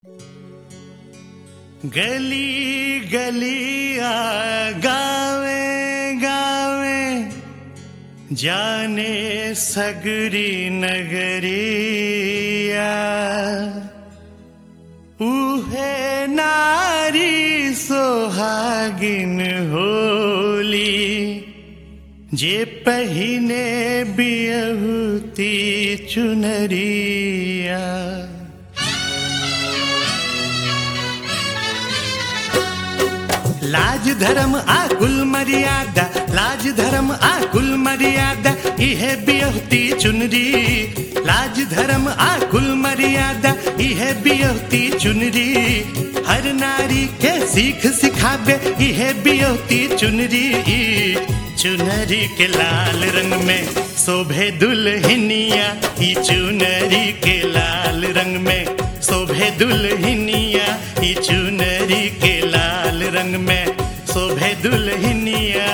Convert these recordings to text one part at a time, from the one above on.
गली गलिया गावे गावे जाने सगरी नगरिया उहे नारी सोहागिन होली जे पहिने बियहुती चुनरिया लाज धर्म आ कुल मर्यादा लाज धर्म आ कुल मर्यादा इहे बियहती चुनरी लाज धर्म आ कुल मर्यादा इहे बियहती चुनरी हर नारी के सीख सिखाबे इहे बियहती चुनरी चुनरी के लाल रंग में शोभे दुल्हनिया ई चुनरी के लाल रंग में शोभे दुल्हनिया ई चुनरी के लाल रंग में शोभे दुल्हनिया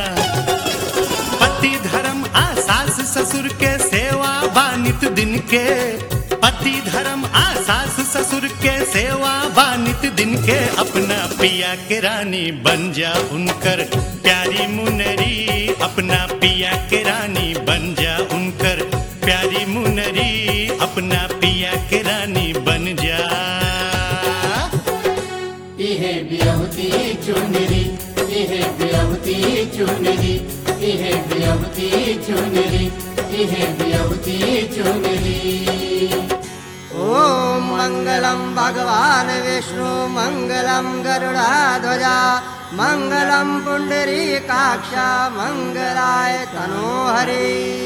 पति धर्म आ सास ससुर के सेवा बानित दिन के पति धर्म आ सास ससुर के सेवा बानित दिन के अपना पिया के रानी बन जा उनकर प्यारी मुनरी अपना पिया के रानी बन जा उनकर प्यारी मुनरी अपना पिया के रानी बन जा इहे बियहुती चुनरी इहे बियहुती चुनरी इहे बियहुती चुनरी इहे बियहुती चुनरी ॐ मङ्गलं भगवान् विष्णु मङ्गलं गरुडाध्वजा मङ्गलं पुण्डरीकाक्ष मङ्गलाय तनोहरि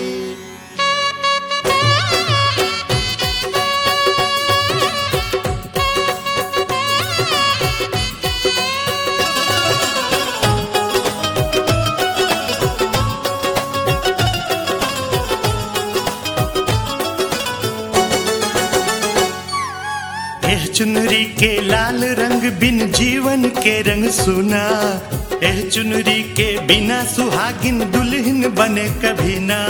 एह चुनरी के लाल रंग बिन जीवन के रंग सुना एह चुनरी के बिना सुहागिन दुल्हन बने कभी ना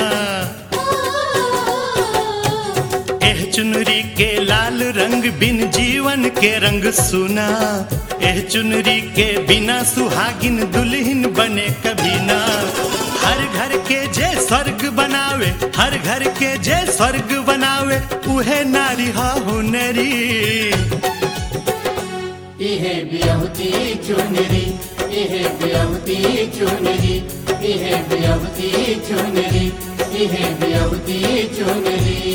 एह चुनरी के लाल रंग बिन जीवन के रंग सुना एह चुनरी के बिना सुहागिन दुल्हन बने कभी ना हर घर के जे स्वर्ग बनावे हर घर के जे स्वर्ग बनावे उहे नारी हा हुनरी इहे बियहुती चुनरी इहे बियहुती चुनरी इहे बियहुती चुनरी इहे बियहुती चुनरी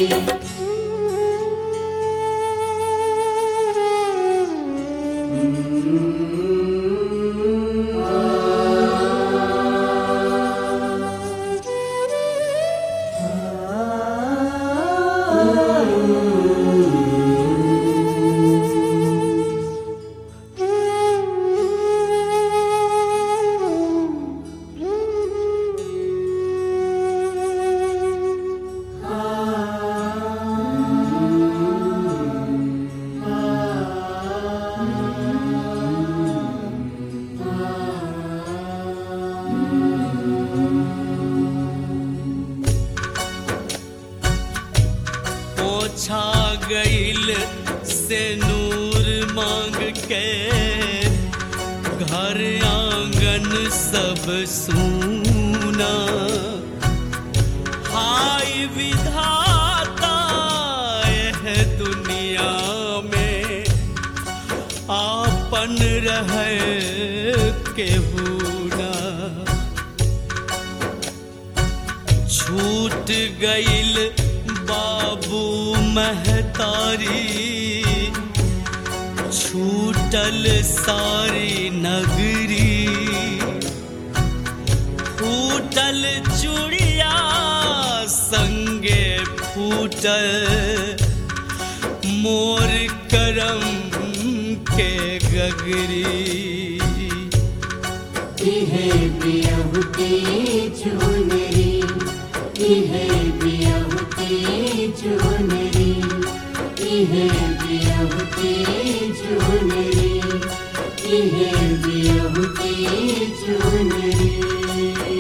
पोछा गईल से नूर मांग के घर आंगन सब सूना हाय विधाता यह दुनिया में आपन रहे के बूना छूट गईल बाबू महतारी छूटल सारी नगरी फूटल चूड़िया संगे फूटल मोर करम के गगरी इहे बियहुती चुनरी इहे बियहुती चुनरी इहे बियहुती चुनरी इहे बियहुती चुनरी